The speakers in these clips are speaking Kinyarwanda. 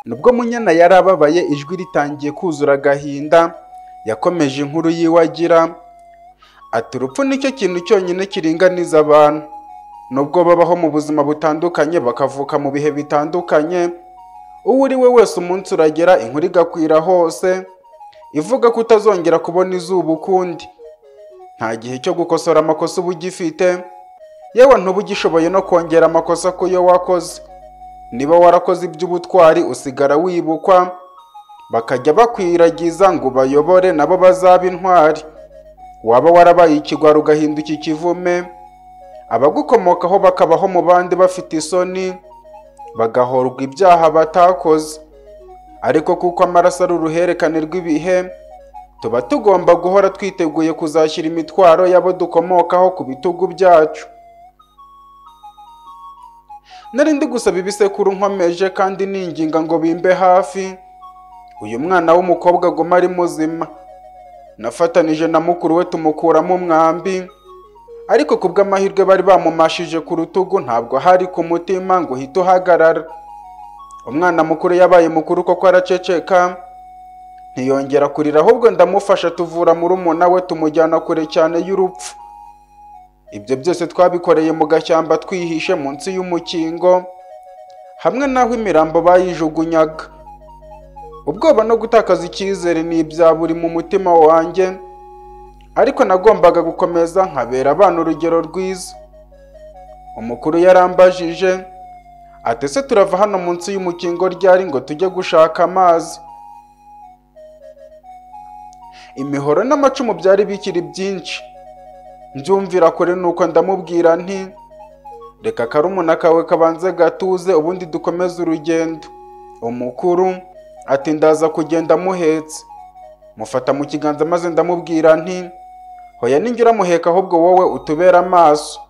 Nubwo Munyana yari ababaye ijwi ritangiye kuzura agahinda, yakomeje inkuru yiwe agira ati urupfu nicyo kintu cyonyine kiringaniza abantu. Nubwo babaho mu buzima butandukanye bakavuka mu bihe bitandukanye, uwo uri we wese umunsi uragera inkuru igakwira hose, ivuga ko utazongera kubona izuba ukundi. Nta gihe cyo gukosora amakosa uba ugifite, yewe ntuba ugishoboye no kongera amakosa ku yo wakoze. Niba warakoze iby'ubutwari usigara wibukwa, bakajya bakwiragiza ngo ubayobore nabo bazaba intwari. Waba warabaye ikigwari ugahinduka ikivume, abagukomokaho bakabaho mu bandi bafite isoni, bagahorwa ibyaha batakoze. Ariko kuko amaraso ari uruhererekane rw'ibihe, tuba tugomba guhora twiteguye kuzashyira imitwaro y'abo dukomokaho ku bitugu byacu. Nari ndi gusaba ibisekuru nkomeje kandi ninginga ngo bimbe hafi, uyu mwana w'umukobwa aguma ari muzima. Nafatanije na mukuru we tumukuramo umwambi, ariko ku bw'amahirwe bari bamumashije ku rutugu ntabwo hari ku mutima ngo uhite uhagarara. Umwana mukuru yabaye mukuru koko araceceka, ntiyongera kurira ahubwo ndamufasha tuvura murumuna we tumujyana kure cyane y'urupfu. Ibyo byose twabikoreye mu gashyamba twihishe munsi y'umukingo, hamwe n'aho imirambo bayijugunyaga. Ubwoba no gutakaza icyizere ni ibya buri mu mutima wanjye, ariko nagombaga gukomeza nkabera abana urugero rwiza. Umukuru yarambajije, ati ese turava hano munsi y'umukingo ryari ngo tujye gushaka amazi? Imihoro n'amacumu byari bikiri byinshi. Mbyumvira kure nuko ndamubwira nti reka karumuna kawe kabanze gatuze ubundi dukomeze urugendo. Umukuru ati ndaza kugenda amuhetse. Mufata mu kiganza maze ndamubwira nti hoya ninjye uramuheka ahubwo wowe utubere amaso.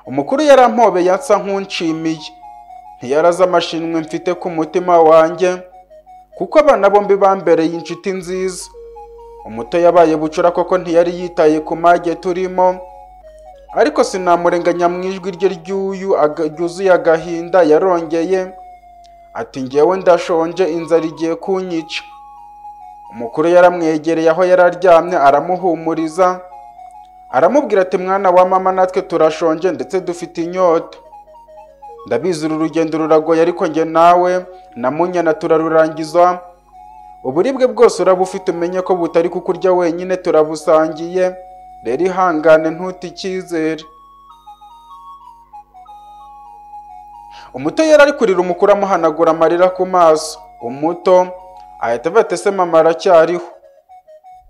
Umukuru yarampobeye ansa nk'unshimiye. Ntiyarazi amashinwa mfite ku mutima wanjye, kuko abana bombi bambereye inshuti nziza. Umuto yabaye bucura koko ntiyari yitaye ku mage turimo, ariko sinamurenganya mu ijwi rye ry'uyu aga- ryuzuye agahinda yarongeye, ati njyewe ndashonje inzara igiye kunyica. Umukuru yaramwegereye aho yari aryamye aramuhumuriza, aramubwira ati mwana wa mama natwe turashonje ndetse dufite inyota. Ndabizi uru rugendo ruragoye ariko njye nawe na munyana turarurangiza, uburibwe bwose uraba ufite umenye ko butari kukurya wenyine turabusangiye, rero ihangane ntute icyizere. Umuto yari ari kurira umukuru amuhanagura amarira ku maso, umuto ahita avuga ati ese mama aracyariho.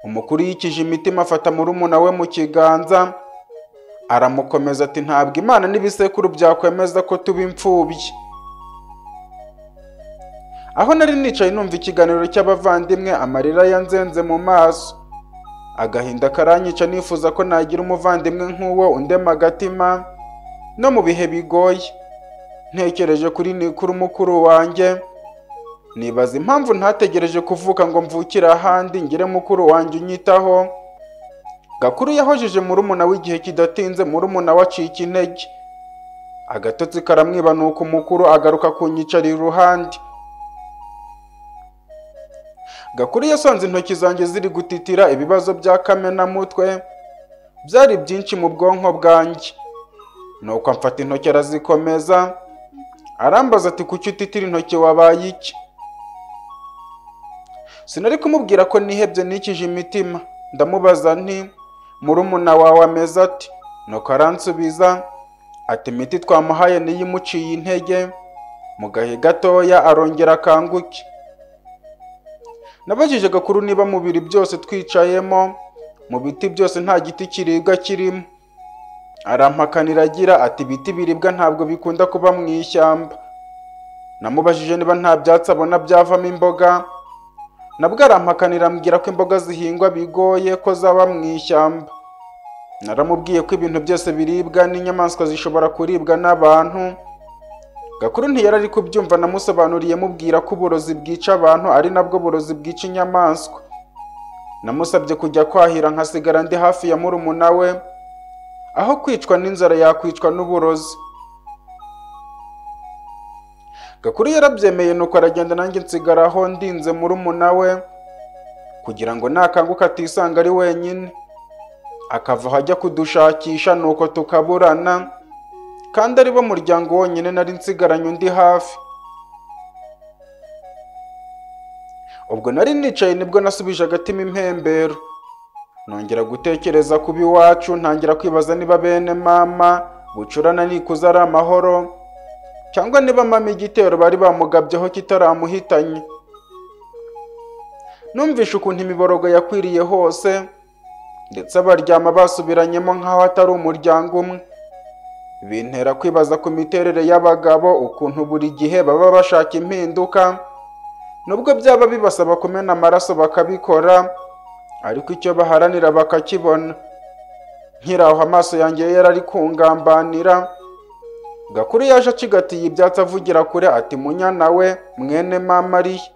Umukuru yikije imitima afata murumuna we mu kiganza, aramukomeza ati ntabwo Imana n'ibisekuru byakwemeza ko tuba imfubyi. Aho nari nicaye numva ikiganiro cy'abavandimwe amarira yanzenze mu maso. Agahinda karanyica nifuza ko nagira umuvandimwe nk'uwo undema agatima no mu bihe bigoye. Ntekereje kuri nikuru mukuru wanjye, nibaza impamvu ntategereje kuvuka ngo mvukire ahandi ngire mukuru wanjye unyitaho. Gakuru yahojeje murumuna w'igihe kidatinze murumuna we acika intege. Agatotsi karamwibanuka umukuru agaruka kunyicarira iruhande. Gakuru yasanze intoki zanjye ziri gutitira ibibazo bya kamenamutwe byari byinshi mu bwonko bwanjye. Nuko amfata intoki arazikomeza, arambaza ati kuki utitira intoki wabaye iki? Sinari kumubwira ko nihebye nikije imitima, ndamubaza nti murumuna wawe ameze ati? Nuko aransubiza ati imiti twamuhaye niyo imuciye intege, mu gahe gatoya arongera akanguke. Nabajije gakuru niba mu biri byose twicayemo, mu biti byose nta giti kiribwa kirimo. Arampakanira agira ati ibiti biribwa ntabwo bikunda kuba mu ishyamba. Namubajije niba nta byatsi abona byavamo imboga, nabwo arampakanira ambwira ko imboga zihingwa bigoye ko zaba mu ishyamba. Naramubwiye ko ibintu byose biribwa n'inyamaswa zishobora kuribwa n'abantu. Gakuru ntiyari ari kubyumva namusobanuriye mubwira ko uburozi bwica abantu ari nabwo burozi bwica inyamaswa. Namusabye kujya kwahira nkasigara ndi hafi ya murumuna we, aho kwicwa n'inzara yakwicwa n'uburozi. gakuru yarabyemeye nuko aragenda nanjye nsigara aho ndinze murumuna we kugira ngo nakanguka atisanga ari wenyine akava aho ajya kudushakisha nuko tukaburana kandi ari bo muryango wonyine nari nsigaranye undi hafi ubwo nari nicaye nibwo nasubije agatima impembero nongera gutekereza kuba iwacu ntangira kwibaza niba bene mama bucurana nikuza ari amahoro cyangwa niba mama igitero bari bamugabyeho kitaramuhitanye numvishe ukuntu imiborogo yakwiriye hose ndetse abaryama basubiranyemo nk'aho atari umuryango umwe bintera kwibaza ku miterere y'abagabo ukuntu buri gihe baba bashaka impinduka nubwo byaba bibasaba kumena amaraso bakabikora ariko icyo baharanira bakakibona nkiraho amaso yanjye yarari kungambanira gakuru yaje acigatiye ibyatsi avugira kure ati munyana we mwene mama ariye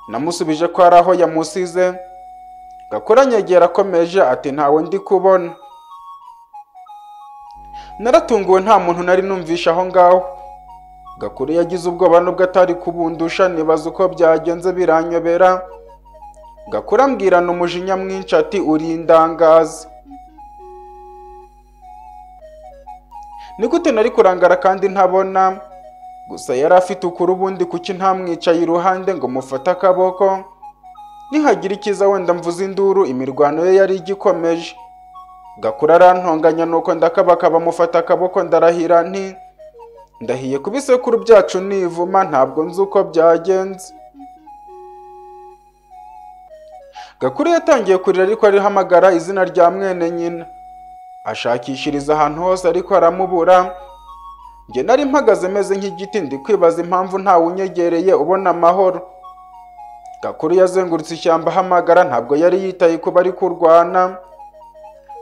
namusubije ko ari aho yamusize gakura anyegera akomeje ati ntawe ndi kubona naratunguwe nta muntu nari numvishe aho ngaho gakuru yagize ubwoba nubwo atari kubundusha nibaza uko byagenze biranyobera gakura ambwirana umujinya mwinshi ati uri indangazi nigute nari kurangara kandi ntabona gusa yari afite ukuri ubundi kuki ntamwicaye iruhande ngo mufate akaboko nihagira ikiza wenda mvuze induru imirwano ye yari igikomeje gakura arantonganya nuko ndakabakaba mufata akaboko ndarahira nti ndahiye ku bisekuru byacu nivuma ntabwo nzi uko byagenze gakuru yatangiye kurira ariko arihamagara izina rya mwene nyina ashakishiriza ahantu hose ariko aramubura njye nari mpagaze meze nk'igiti ndi kwibaza impamvu ntawe unyegereye ubona amahoro gakuru yazengurutse ishyamba ahamagara ntabwo yari yitaye ku bari kurwana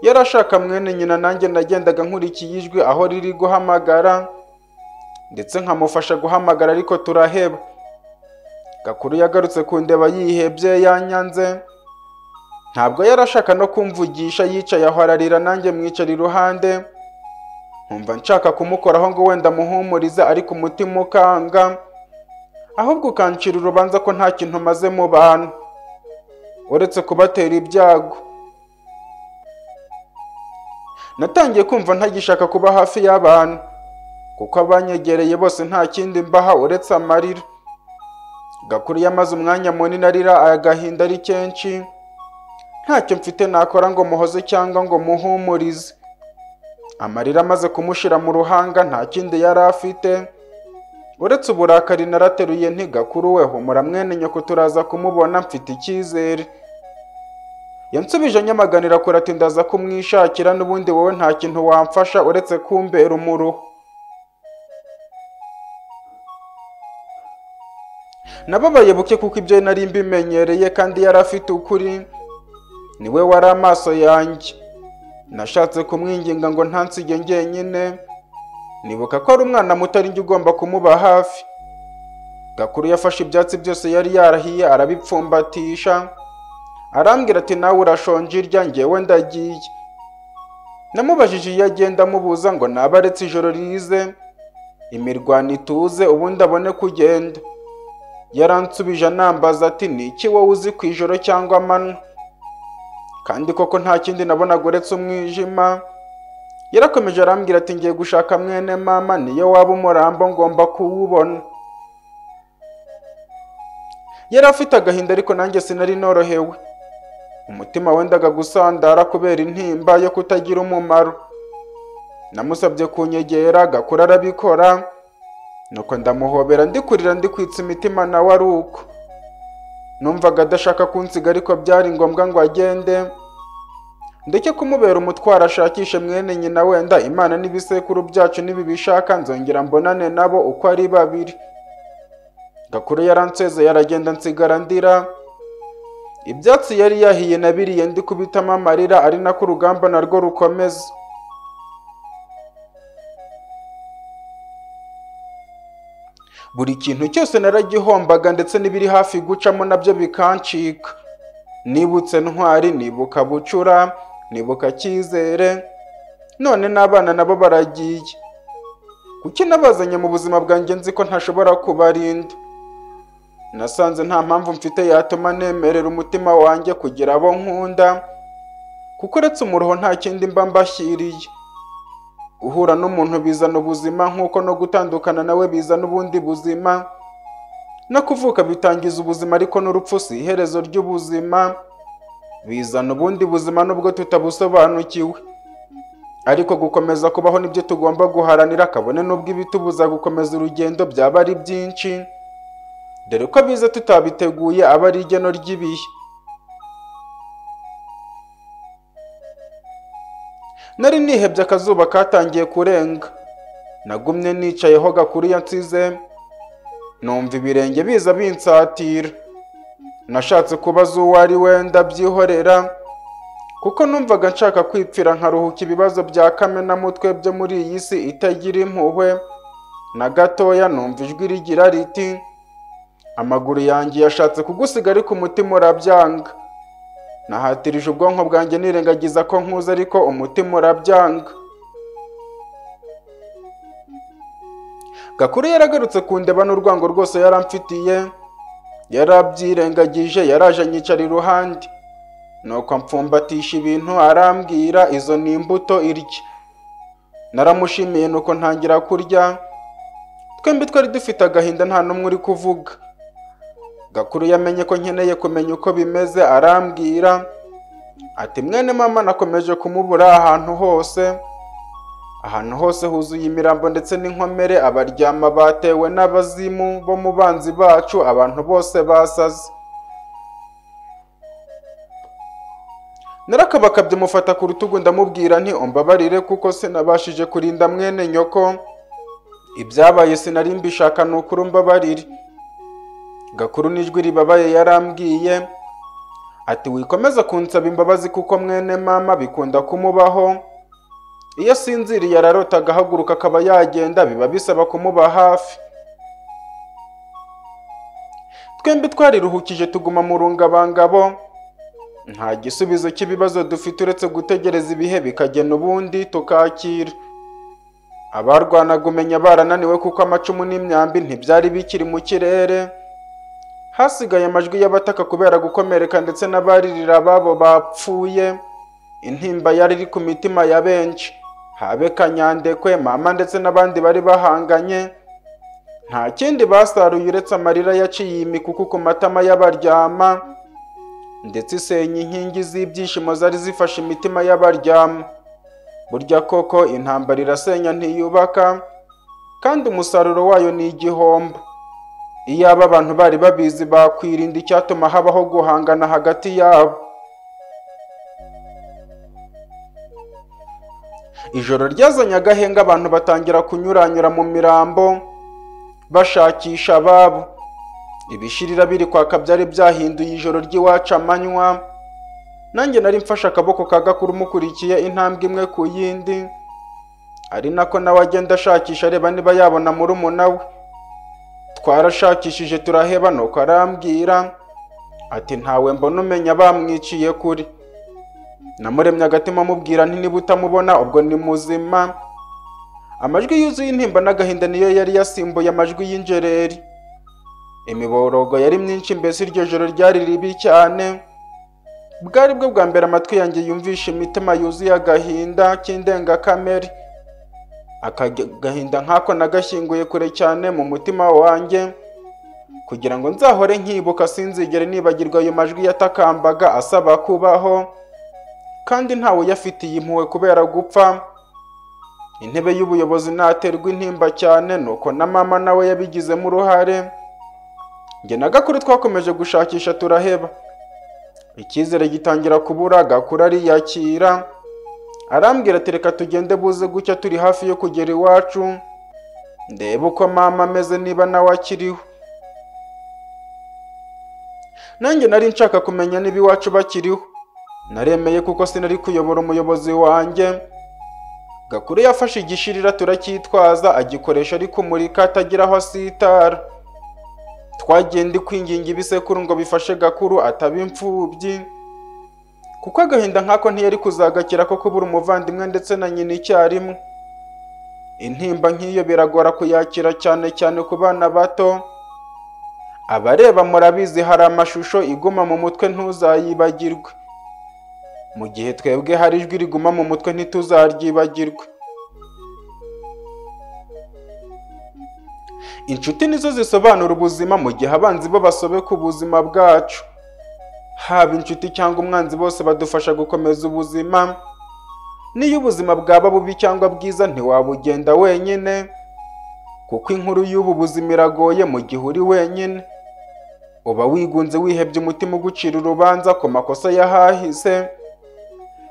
yari ashaka mwene nyina nanjye nagendaga nkurikiye ijwi aho riri guhamagara ndetse nkamufasha guhamagara ariko turaheba gakuru yagarutse kundeba yihebye yanyanze ntabwo yari ashaka no kumvugisha yicaye aho ararira nanjye mwicara iruhande nkumva nshaka kumukoraho ngo wenda muhumurize ariko umutima ukanga ahubwo ukancira urubanza ko nta kintu maze mu bantu uretse kubatera ibyago natangiye kumva ntagishaka kuba hafi y'abantu kuko abanyegereye bose nta kindi mbaha uretse amarira gakuru yamaze umwanya munini arira agahinda ari kenshi ntacyo mfite nakora ngo muhoze cyangwa ngo muhumurize amarira amaze kumushira mu ruhanga nta kindi yari afite uretse uburakari narateruye ntigakuru we humura mwene nyoko turaza kumubona mfite icyizere yansubije nyamaganira kure ati ndaza kumwishakira n'ubundi wowe nta kintu wamfasha uretse kumbera umuruho nababaye buke kuko ibyo nari mbimenyereye kandi yari afite ukuri niwe wari amaso yanjye nashatse kumwinginga ngo ntansige njyenyine nibuka ko ari umwana muto njye ugomba kumuba hafi gakuru yafashe ibyatsi byose yari yarahiye arabipfumbatisha arambwira ati nawe urashonje irya ngewe ndagiye namubajije iyo agenda amubuza ngo naba aretse ijoro rize imirwano ituze ubundi abone kugenda yaransubije anambaza ati ni iki wowe uzi ku ijoro cyangwa amanywa kandi koko nta kindi nabonaga uretse umwijima yarakomeje arambwira ati ngiye gushaka mwene mama niyo waba umurambo ngomba kuwubona yari afite agahinda ariko nanjye sinari norohewe umutima wendaga gusandara kubera intimba yo kutagira umumaro namusabye kunyegera agakura arabikora nuko ndamuhobera ndikurira ndikwitsa imitima nawe ari uko numvaga adashaka kunsiga ariko byari ngombwa ngo agende ndeke kumubera umutwaro ashakishe mwene nyina wenda imana n'ibisekuru byacu nibibishaka nzongera mbonane nabo uko ari babiri gakuru yaransezeye aragenda nsigara ndira ibyatsi yari yahiye nabiriye ndi kubitamo amarira ari nako urugamba narwo rukomeza buri kintu cyose naragihombaga ndetse n'ibiri hafi gucamo nabyo bikancika nibutse ntwari nibuka bucura nibuka cyizere none n'abana nabo baragiye kuki nabazanye mu buzima bwanjye nzi ko ntashobora kubarinda nasanze nta mpamvu mfite yatuma nemerera umutima wanjye kugira abo nkunda kuko uretse umuruho nta kindi mba mbashyiriye guhura n'umuntu bizana ubuzima nk'uko no gutandukana nawe bizana ubundi buzima no kuvuka bitangiza ubuzima ariko n'urupfu si iherezo ry'ubuzima bizana ubundi buzima nubwo tutabusobanukiwe ariko gukomeza kubaho nibyo tugomba guharanira kabone n'ubwo ibitubuza gukomeza urugendo byaba ari byinshi dore ko biza tutabiteguye aba ari igeno ry'ibihe nari nihebye akazuba katangiye kurenga nagumye nicayeho gakuru yansize numva ibirenge biza binsatira nashatse kubaza uwo ari we ndabyihorera kuko numvaga nshaka kwipfira nkaruhuka ibibazo bya kamenamutwe byo muri iyi si itagira impuhwe na gatoya numva ijwi rigira riti amaguru yanjye yashatse kugusiga ariko umutima urabyanga nahatirije ubwonko bwanjye nirengagiza ko nkuze ariko umutima urabyanga gakuru yaragarutse kundeba n'urwango rwose yaramfitiye yarabyirengagije yaraje anyicara iruhande nuko mpfumbatisha ibintu arambwira izo ni imbuto irya naramushimiye nuko ntangira kurya twembi twari dufite agahinda nta n'umwe uri kuvuga gakuru yamenye ko nkeneye kumenya uko bimeze arambwira ati mwene mama nakomeje kumubura ahantu hose ahantu hose huzuye imirambo ndetse n'inkomere abaryama batewe n'abazimu bo mu banzi bacu abantu bose basaze narakabakabye mufata ku rutugu ndamubwira nti umbabarire kuko sinabashije kurinda mwene nyoko ibyabaye sinari mbishaka ni ukuri umbabarire gakuru n'ijwi ribabaye yarambwiye ati wikomeza kunsaba imbabazi kuko mwene mama bikunda kumubaho iyo sinziriye ararota agahaguruka akaba yagenda biba bisaba kumuba hafi twembi twariruhukije tuguma mu rungabangabo nta gisubizo cy'ibibazo dufite uretse gutegereza ibihe bikagena ubundi tukakira abarwanaga umenya barananiwe kuko amacumu n'imyambi ntibyari bikiri mu kirere hasigaye amajwi y'abataka kubera gukomereka ndetse n'abaririra ababo bapfuye intimba yari iri ku mitima ya benshi habe kanyandekwe mama ndetse n'abandi bari bahanganye nta kindi basaruye uretse amarira yaciye imikuku ku matama y'abaryama ndetse isenya inkingi z'ibyishimo zari zifashe imitima y'abaryama burya koko intambara irasenya ntiyubaka kandi umusaruro wayo ni igihombo iyaba abantu bari babizi bakwirinda icyatuma habaho guhangana hagati yabo ijoro ryazanye agahenge abantu batangira kunyuranyura mu mirambo bashakisha ababo ibishirira biri kwaka byari byahinduye ijoro ry'iwacu amanywa nanjye nari mfashe akaboko ka gakuru mukurikiye intambwe imwe ku yindi ari nako nawe agenda ashakisha areba niba yabona murumuna we twarashakishije turaheba nuko arambwira ati ntawe mbona umenya bamwiciye kuri namuremye agatima amubwira nti niba utamubona ubwo ni muzima amajwi yuzuye intimba n'agahinda niyo yari yasimbuye amajwi y'injereri imiborogo yari myinshi mbese iryo joro ryari ribi cyane bwari bwo bwa mbere amatwi yanjye yumvisha imitima yuzuye agahinda k'indengakamere aka gahinda nk'ako nagashyinguye kure cyane mu mutima wanjye kugira ngo nzahore nkibuka sinzigere nibagirwa ayo majwi yatakambaga asaba kubaho kandi ntawe uyafitiye impuhwe kubera gupfa intebe y'ubuyobozi naterwa intimba cyane nuko na mama nawe yabigizemo uruhare njye na gakuru twakomeje gushakisha turaheba icyizere gitangira kubura gakura ariyakira arambwira ati reka tugende buze gutya turi hafi yo kugera iwacu ndebe uko mama ameze niba nawe akiriho nanjye nari nshaka kumenya niba iwacu bakiriho naremeye kuko sinari kuyobora umuyobozi wanjye gakuru yafashe igishirira turacyitwaza agikoresha ari kumurika atagira aho asitara twagenda kwinginga ibisekuru ngo bifashe gakuru ataba imfubyi kuko agahinda nk'ako ntiyari kuzagakira ko kubura umuvandimwe ndetse na nyina icyarimwe intimba nk'iyo biragora kuyakira cyane cyane ku bana bato abareba murabizi hari amashusho iguma mu mutwe ntuzayibagirwe mu gihe twebwe hari ijwi riguma mu mutwe ntituzaryibagirwe inshuti nizo zisobanura ubuzima mu gihe abanzi bo basobeka ubuzima bwacu haba inshuti cyangwa umwanzi bose badufasha gukomeza ubuzima niyo ubuzima bwaba bubi cyangwa bwiza ntiwabugenda wenyine kuko inkuru y'ubu buzima iragoye mu gihe uri wenyine uba wigunze wihebye umutima ugucira urubanza ku makosa yahahise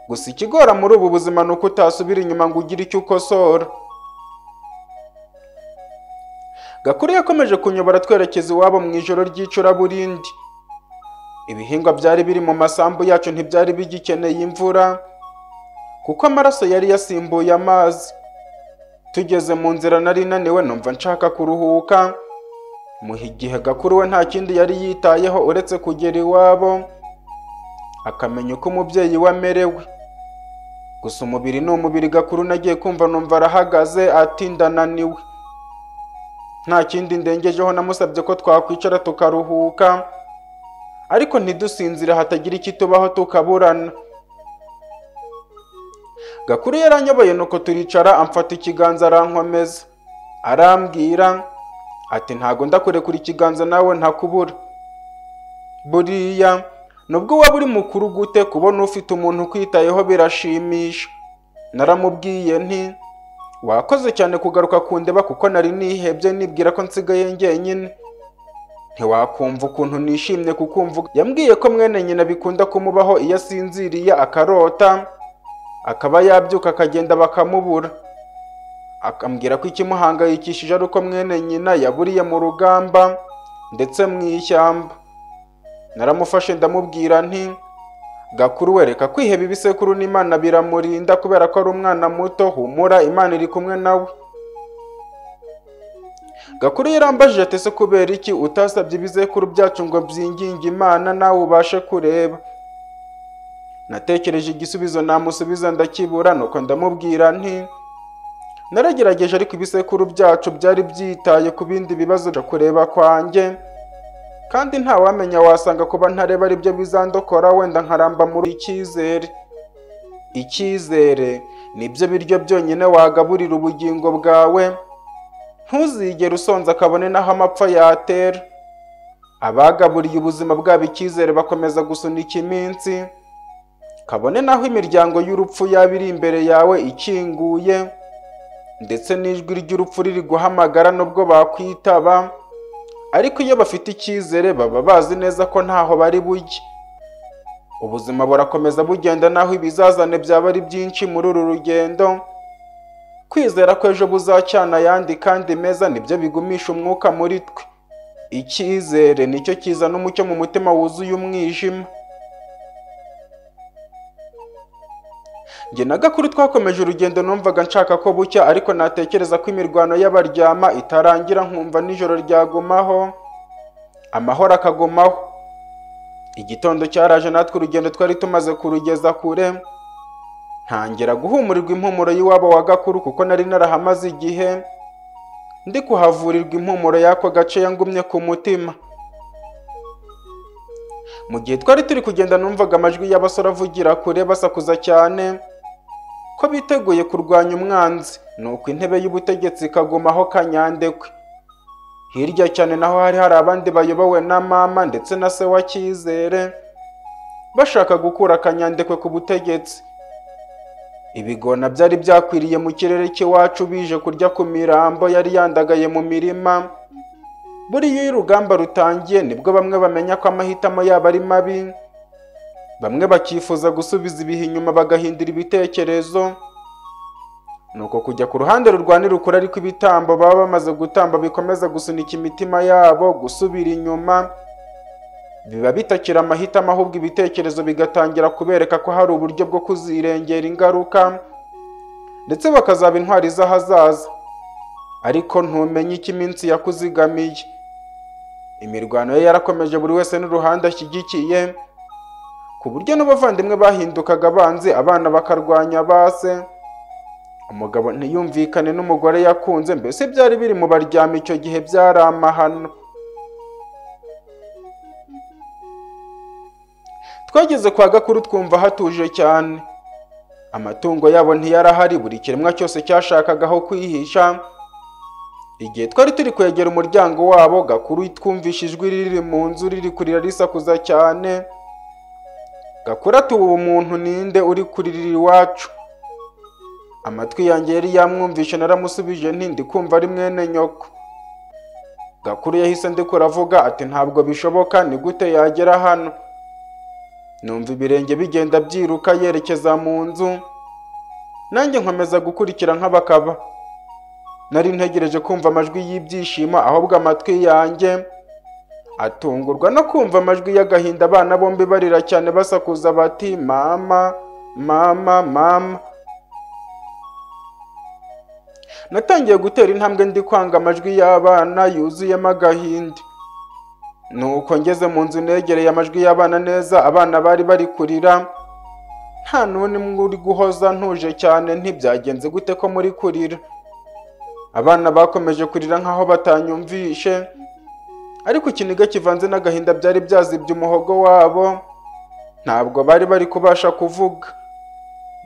gusa ikigora muri ubu buzima ni uko utasubira inyuma ngo ugire icyo ukosora Gakuru yakomeje kunyobora twerekeza iwabo mu ijoro ry'icuraburindi ibihingwa byari biri mu masambu yacu ntibyari bigikeneye imvura kuko amaraso yari yasimbuye amazi tugeze mu nzira nari naniwe numva nshaka kuruhuka muha igihe gakuru we nta kindi yari yitayeho uretse kugera iwabo akamenya uko umubyeyi we amerewe gusa umubiri ni umubiri gakuru nagiye kumva numva arahagaze ati ndananiwe nta kindi ndengejeho namusabye ko twakwicara tukaruhuka ariko ntidusinzire hatagira ikitubaho tukaburana Gakuru yaranyoboye nuko turicara amfata ikiganza arankomeza. Arambwira ati ntago ndakurekura ikiganza nawe ntakubura. Buriya nubwo waba uri mukuru gute kubona ufite umuntu ukwitayeho birashimisha. Naramubwiye nti wakoze cyane kugaruka kundeba kuko nari nihebye nibwira ko nsigaye njyenyine. Ntiwakumva ukuntu nishimye kukumva. Yambwiye ko mwene nyina bikunda kumubaho iyo asinziriye akarota. akaba yabyuka akagenda bakamubura akambwira ko ikimuhangayikishije ari uko mwene nyina yaburiye mu rugamba ndetse mu ishyamba naramufashe ndamubwira nti gakuru wereka kwiheba ibisekuru n'imana biramurinda kubera ko ari umwana muto humura imana iri kumwe nawe gakuru yarambajije ati se kubera iki utasabye ibisekuru byacu ngo byinginge imana nawe ubashe kureba natekereje igisubizo namusubiza ndakibura nuko ndamubwira nti naragerageje ariko ibisekuru byacu byari byitaye ku bindi bibazo byo kureba kwanjye kandi ntawamenya wasanga kuba ntareba aribyo bizandokora wenda nkaramba muri icyizere icyizere nibyo biryo byonyine wagaburira ubugingo bwawe ntuzigere usonza kabone n'aho amapfa yatera abagaburiye ubuzima bwabo icyizere bakomeza gusunika iminsi kabone naho imiryango y'urupfu yaba iri imbere yawe ikinguye ndetse n'ijwi ry'urupfu riri guhamagara nubwo bakwitaba ariko iyo bafite icyizere baba bazi neza ko ntaho bari bujye ubuzima burakomeza bugenda naho ibizazane byaba ari byinshi muri uru rugendo kwizera ko ejo buzacyana ayandi kandi meza nibyo bigumisha umwuka muri twe icyizere nicyo kizana umucyo mu mutima wuzuye umwijima njye na gakuru twakomeje urugendo numvaga nshaka ko bucya ariko natekereza ko imirwano y'abaryama itarangira nkumva nijoro ryagumaho amahoro akagumaho igitondo cyaraje natwe urugendo twari tumaze kurugeza kure ntangira guhumurirwa impumuro y'iwabo wa gakuru kuko nari narahamaze igihe ndi kuhavurirwa impumuro y'ako gace yangumye ku mutima mu gihe twari turi kugenda numvaga amajwi y'abasore avugira kure basakuza cyane ko biteguye kurwanya umwanzi nuko intebe y'ubutegetsi ikagumaho kanyandekwe hirya cyane naho hari hari abandi bayobowe na mama ndetse na se wa cyizere bashaka gukura kanyandekwe ku butegetsi ibigona byari byakwiriye mu kirere cy'iwacu bije kurya ku mirambo yari yandagaye mu mirima buriya iyo urugamba rutangiye nibwo bamwe bamenya ko amahitamo yabo ari mabi bamwe bakifuza gusubiza ibihe inyuma bagahindura ibitekerezo nuko kujya ku ruhande rurwanira ukuri ariko ibitambo baba bamaze gutamba bikomeza gusunika imitima yabo gusubira inyuma biba bitakira amahitamo ahubwo ibitekerezo bigatangira kubereka ko hari uburyo bwo kuzirengera ingaruka ndetse bakazaba intwari z'ahazaza ariko ntumenye icyo iminsi yakuzigamiye imirwano ye yarakomeje buri wese n'uruhande ashyigikiye ku buryo n'abavandimwe bahindukaga abanzi abana bakarwanya base umugabo ntiyumvikane n'umugore yakunze mbese byari biri mu baryama icyo gihe byari amahano twageze kwa gakuru twumva hatuje cyane amatungo yabo ntiyarahari buri kiremwa cyose cyashakaga aho kwihisha igihe twari turi kwegera umuryango wabo gakuru twumvishe ijwi riri mu nzu riri kurira risakuza cyane gakuru ati ubu umuntu ninde uri kuririra iwacu amatwi yanjye yari yamwumvishe naramusubije nti ndi kumva ari mwene nyoko gakuru yahise ndikura avuga ati ntabwo bishoboka ni gute yagera hano numva ibirenge bigenda byiruka yerekeza mu nzu nanjye nkomeza gukurikira nk'abakaba nari ntegereje kumva amajwi y'ibyishimo ahubwo amatwi yanjye atungurwa no kumva amajwi y'agahinda abana bombi barira cyane basakuza bati mama mama mama natangiye gutera intambwe ndi kwanga amajwi y'abana yuzuyemo agahinda nuko ngeze mu nzu negereye amajwi y'abana neza abana bari bari kurira nta n'umwe uri guhoza ntuje cyane ntibyagenze gute ko muri kurira abana bakomeje kurira nk'aho batanyumvishe ariko ikiniga kivanze n'agahinda byari byazibye umuhogo wabo ntabwo bari bari kubasha kuvuga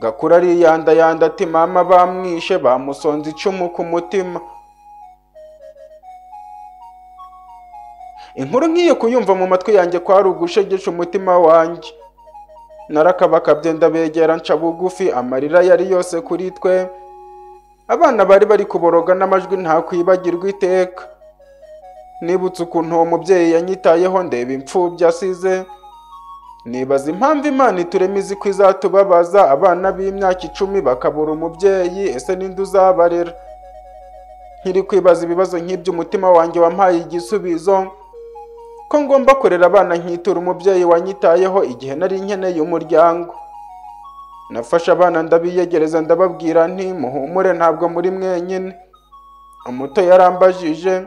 gakura ariyandayanda ati mama bamwishe bamusonze icumu ku mutima inkuru ngiye kuyumva mu matwi yanjye kwari ugushegesha umutima wanjye narakabakabye ndabegera nca bugufi amarira yari yose kuri twe abana bari bari kuboroga n'amajwi ntakwibagirwa iteka nibutse ukuntu uwo mubyeyi yanyitayeho ndeba imfubyi asize nibaza impamvu imana iturema izi ko izatubabaza abana b'imyaka icumi bakabura umubyeyi ese ninde uzabarera nkiri kwibaza ibibazo nk'ibyo umutima wanjye wampaye igisubizo ko ngomba kurera abana nkitura umubyeyi wanyitayeho igihe nari nkeneye umuryango nafashe abana ndabiyegereza ndababwira nti muhumure ntabwo muri mwenyine umuto yarambajije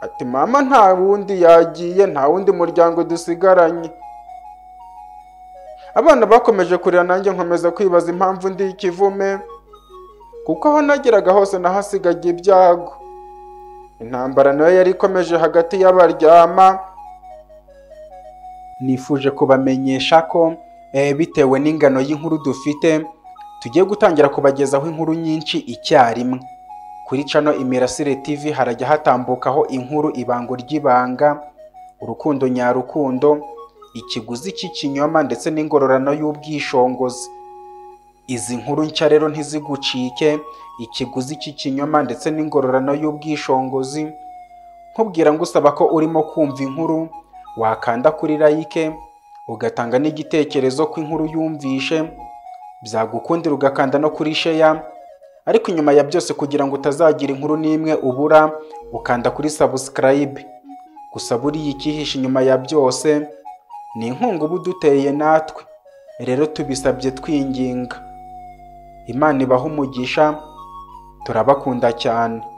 ati mama nta wundi yagiye nta wundi muryango dusigaranye abana bakomeje kurira nanjye nkomeza kwibaza impamvu ndi ikivume kuko aho nageraga hose nahasigaga ibyago intambara nayo yari ikomeje hagati y'abaryama nifuje kubamenyesha ko bitewe n'ingano y'inkuru dufite tugiye gutangira kubagezaho inkuru nyinshi icyarimwe kuri cano imirasire tv harajya hatambukaho inkuru ibango ry'ibanga urukundo nyarukundo ikiguzi cy'ikinyoma ndetse n'ingororano y'ubwishongozi izi nkuru nshya rero ntizigucike ikiguzi cy'ikinyoma ndetse n'ingororano y'ubwishongozi nkubwira ngo usaba ko urimo kumva inkuru wakanda kuri like ugatanga n'igitekerezo ko inkuru yumvishe byagukundira ugakanda no kuri sheya ariko inyuma ya byose kugira ngo utazagira inkuru n'imwe ubura ukanda kuri sabusikarayibe gusa buriya icyihishe inyuma ya byose ni inkunga uba uduteye natwe rero tubisabye twinginga imana ibaha umugisha turabakunda cyane